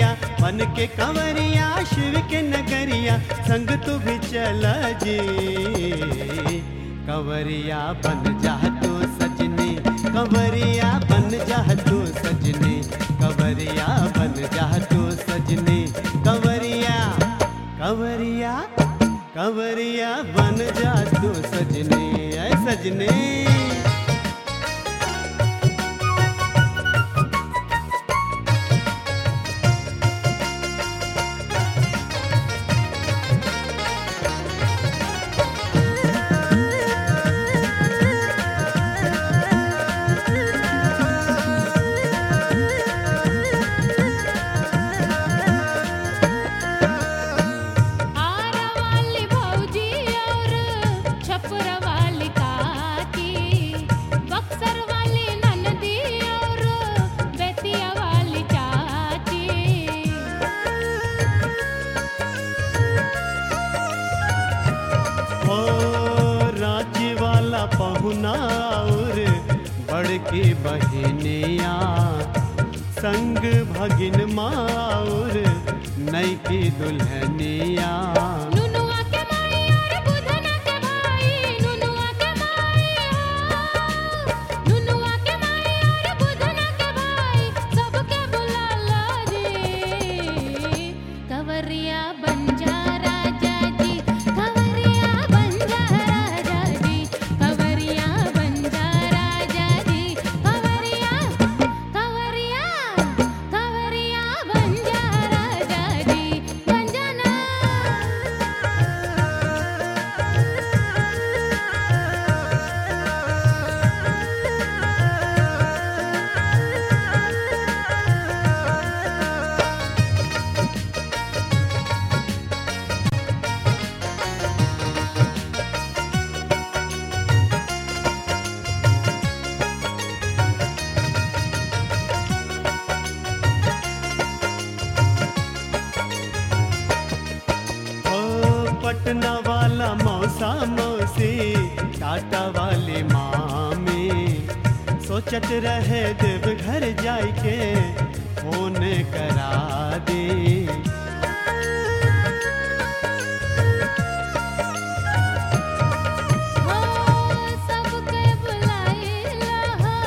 नगरिया बन के कंवरिया शिव के नगरिया संग तू भी चला जी कंवरिया बन जा तू सजनी कंवरिया बन जा तू सजनी कंवरिया बन जा तू सजनी कंवरिया कंवरिया कंवरिया बन जा तू सजनी ऐ सजनी आरा वाली भौजी और छपरा वाली काकी बक्सर वाली ननदी और बेतिया वाली चाची ओ रांची वाला पहुना और बड़की बहनिया संग भगिन माउर नई की दुल्हनिया नुनुआ के माई और बुधना के भाई नुनुआ के माई हो नुनुआ के माई और बुधना के भाई सबके बुला लो जी कंवरिया बन जा राजा जी कंवरिया बन जा राजा जी कंवरिया बन जा राजा जी कंवरिया कंवरिया कंवरिया बन जा राजा जी बन जाना ओ पटना वाला मौसा मौसी टाटा वाले मामी सोचत रहे देव घर जाय के फोन करा दे हो सबके बुलाइला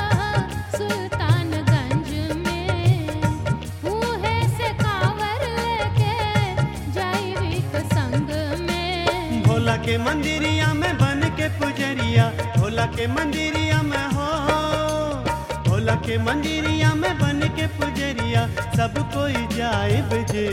सुल्तानगंज में मुहे से कावर लेके जाई संग में भोला के मंदिरिया में बन के पुजरिया भोला के मंदिरिया में हो भोला के मंदिरिया में बन के पुजरिया सब कोई जाए बजे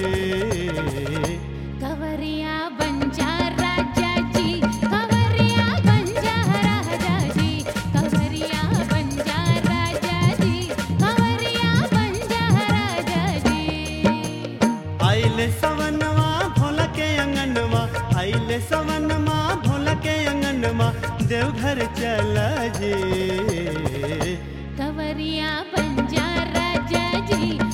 कंवरिया बन जा राजा जी कंवरिया बन जा राजा जी कंवरिया बन जा राजा जी कंवरिया बन जा राजा जी आइले सवनवा भोला के अंगनवा आइले सवनमा भोला के अंगनवा देवघर चला जे कंवरिया बन जा राजा जी